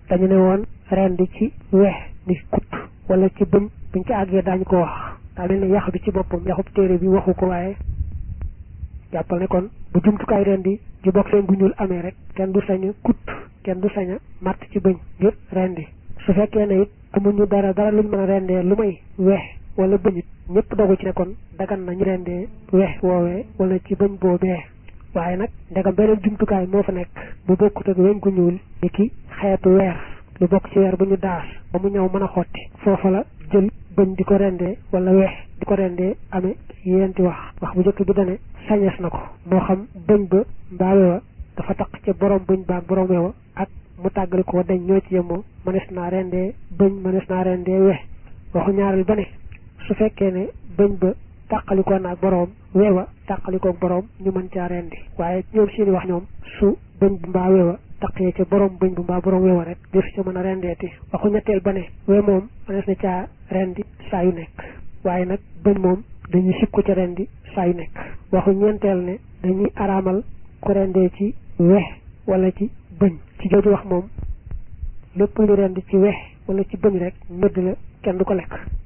dañu ne woon rendi ci weex ni kut wala ci bëñ buñ ci àggee daañu ko wax daa mel ne yax bi ci boppam yaxub téere bi waxu ko waaye jàppal ne kon bu jumtukaay rendi ji bokk seen gu ñuul amee rek kenn du sañ a kut kenn du sañ a matt ci bëñ ngir rendi su fekkee ne it amuñu dara dara luñ mën a rendee lu may weex wala bëñit ñëpp dogu ci ne kon dagan nañu rendee weex woowee wala ci bëñ boobee waaye nag ndegam beneen jumtukaay moo fa nekk bu bokkut ak weñ gu ñuul ni ki xeetu weer lu bokk ci weer bu ñu daas ba mu ñëw mën a xotti foofa la jël bëñ di ko rendee wala weex di ko rendee amee yéenti wax wax bu njëkk bi dane sañees na ko moo xam bëñ ba mbaa wewa dafa taq ca borom bëñ ba ak borom wewa ak mu tàggali ko dañ ñoo ci yemoo mënees naa rendee bëñ mënees naa rendee weex waxu ñaareel ba ne su fekkee ne bëñ ba tàqalikoo naag boroom weewa tàqalikoog boroom ñu mën caa rendi waaye ñoom seeni wax ñoom su bëñ bu mbaa weewa taqee ca boroom bëñ bu mbaa boroom weewa rek def ca mën a rendeeti waxu ñetteel ba ne we moom mënees na caa rendi saa yu nekk waaye nag bëñ moom dañuy sib ko ca rendi saa yu nekk waxu ñeenteel ne dañuy araamal ku rendee ci weex wala ci bëñ ci jooju wax moom lépp lu rendi ci weex wala ci bëñ rek mëdd la kenn du ko lekk